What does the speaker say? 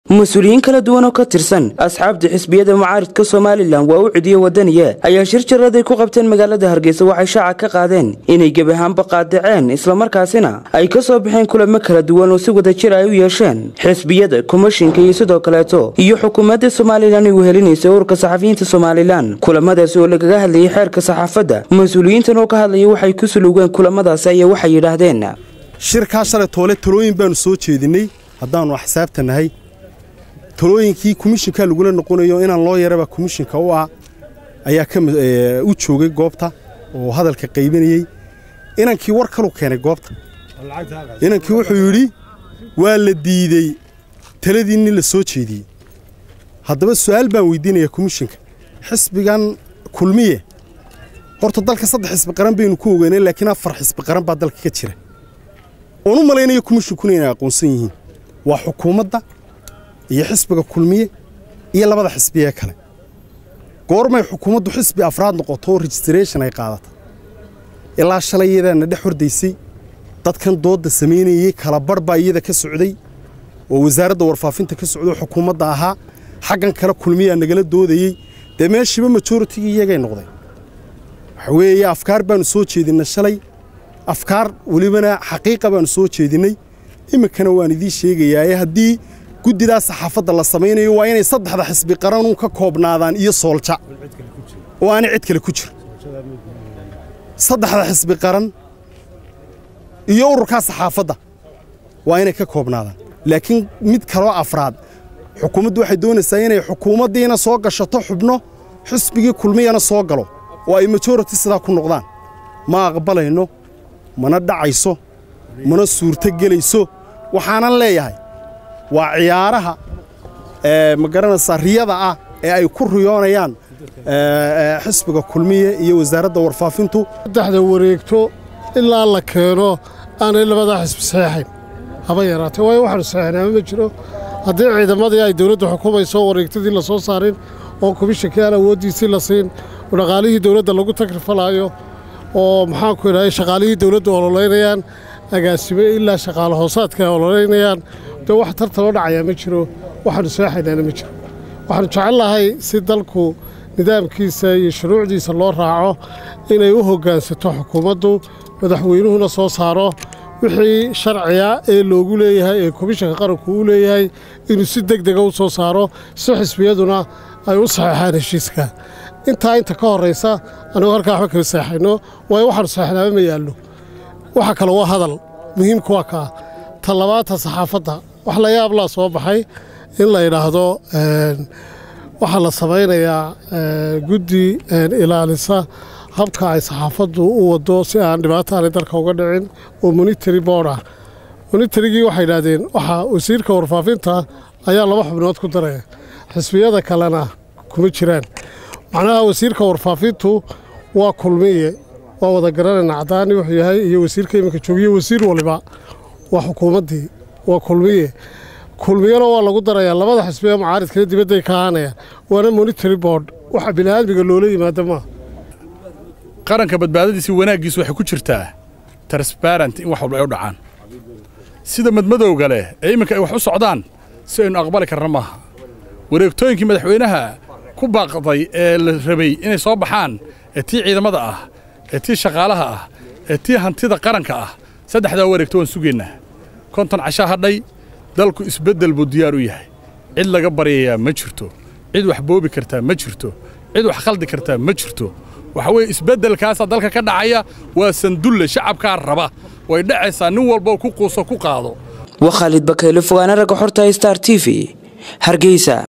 mas-uuliyiin kala duwan oo ka tirsan asxaabta xisbiyada mucaaridka somalilan waa u cidiyo wadaniya ayaa shir jaraday ku qabteen magaalada hargeysa waxay shaaca ka qaadeen inay gebi ahaanba qaadaceen islamarkaasina ay ka soo baxeen kulamo kala duwan oo si wada jir ay u yeesheen xisbiyada komishinka iyo sidoo kaleeto iyo xukuumadda somalilan ay wehelinaysa ururka saxafiyiinta somalilan kulamadaasi oo lagaga hadlayay xeerka saxaafadda mas-uuliyiintan oo ka hadlaya waxay ku suluugeen kulamadaasi ayaa waxay yidhaahdeen shirkaa shalay toole talooyin baanu soo jeedinay haddaannu axsaabta nahay talooyinkii komishinka lagula noqonayo inaan loo yaraba komishinka u ah ayaa u joogay goobta oo hadalka qaybinayey inankii war kalu keenay goobta inankii wuxuu yidhi waa la diidey taladii nin la soo jeediyey haddaba su'aal baan weydiinayaa komishinka xisbigan kulmiye horta dalka saddex xisbi qaran baynu ku ogeynay laakiin afar xisbi qaran baa dalka ka jira oon u malaynayo komishinkuna inay aqoonsan yihiin waa xukuumadda iyo xisbiga kulmiye iyo labada xisbiyee kale goormay xukuumaddu xisbi afraad noqoto oo registration ay qaadata ilaa shalay iyadaana dhex hordaysay dadkan doodda samaynayey kala barh baa iyada ka socday oo wasaaradda warfaafinta ka socday oo xukuumadda ahaa xaggan kale kulmiyaa nagala doodayey dee meeshiiba majoritigii iyagay noqday waxa weeye afkaar baannu soo jeedinnay shalay afkaar welibana xaqiiqa baannu soo jeedinnay iminkana waan idiin sheegayaaye haddii guddidaa saxaafadda la samaynayo waa inay saddexda xisbi qaranun ka koobnaadaan iyo soolja oo aanay cid kale ku jiro saddexda xisbi qaran iyo ururkaa saxaafadda waa inay ka koobnaadaan laakiin mid kaloo afraad xukuumaddu waxay doonaysaa inay xukuumaddiina soo gashato xubno xisbigii kulmiyana soo galo oo ay majority sidaa ku noqdaan ma aqbalayno mana dhacayso mana suurto gelayso waxaanan leeyahay waa ciyaaraha ma garanaysaa riyada ah ee ay ku riyoonayaan xisbiga kulmiye iyo wasaaradda warfaafintu saddexda wareegto ilaa la keeno aanay labadaa xisbi saxeexayn haba yaraatee waayo waxaanu saxeexnaama ma jiro haddii ciidamadii ay dawladdu xukumayso wareegtadii la soo saarin oo komishinkii aan awooddiisii la siin oo dhaqaalihii dawladda lagu tagrifalaayo oo maxaanku idhahay shaqaalihii dawladdu ololaynayaan agaasime ilaa shaqaale hoosaadka ay ololaynayaan dee wax tartanoo dhacayaa ma jiro waxaanu seexaynaana ma jiro waxaanu jecel lahay si dalku nidaamkiisa iyo shuruucdiisa loo raaco inay u hoggaansato xukuumaddu madaxweynuhuna soo saaro wixii sharciga ee loogu leeyahay ee komishanka qaranku uu leeyahay inuu si deg dega u soo saaro si xisbiyaduna ay u saxeexaan heshiiska intaa inta ka horraysa annugu halkaa waxba kala seexayno waayo waxaanu seexnaama ma yaallo waxa kale waa hadal muhiimku waa kaa ta labaadta saxaafadda wax la yaablaa soo baxay in la yidhaahdo waxaa la samaynayaa guddi ilaalisa habka ay saxaafaddu u waddo si aan dhibaato aanay dalka uga dhicin oo monitary board ah monitarigii waxay yidhaahdeen waxaa wasiirka warfaafinta ayaa laba xubnood ku daraya xisbiyada kalena kuma jiraan macnaha wasiirka warfaafintu waa kulmiye waa wada garanayna caddaani wuxuu yahay iyo wasiirka iminka joogiyo wasiir waliba waa xukuumaddii waa kulmiye kulmiyana waa lagu darayaa labada xisbiee mucaaridkana dibadday ka ahaanayaan waana monitary board waxa bini'aadmiga loola yimaada maaha qaranka badbaadadiisi wanaaggiisu waxay ku jirtaa transbarent in wax walba ay u dhacaan sida madmadowga leh ee imminka ay wax u socdaan si aynu aqbali karna maaha wareegtooyinkii madaxweynaha ku baaqday ee la rabay inay soo baxaan ee tii ciidamada ah ee tii shaqaalaha ah ee tii hantida qaranka ah saddexdaa wareegto waan sugaynaa konton cashaa hadhay dalku isbeddel buu diyaar u yahay cid laga baryayaa ma jirto cid wax boobi kartaa ma jirto cid wax khaldi kartaa ma jirto waxa weeye isbeddelkaasaa dalka ka dhacaya waa sandulle shacabkaa raba way dhacaysaa nin walboo ku quuso ku qaado waa khaalid bakeyle fogaana ragga xorta star t v hargeysa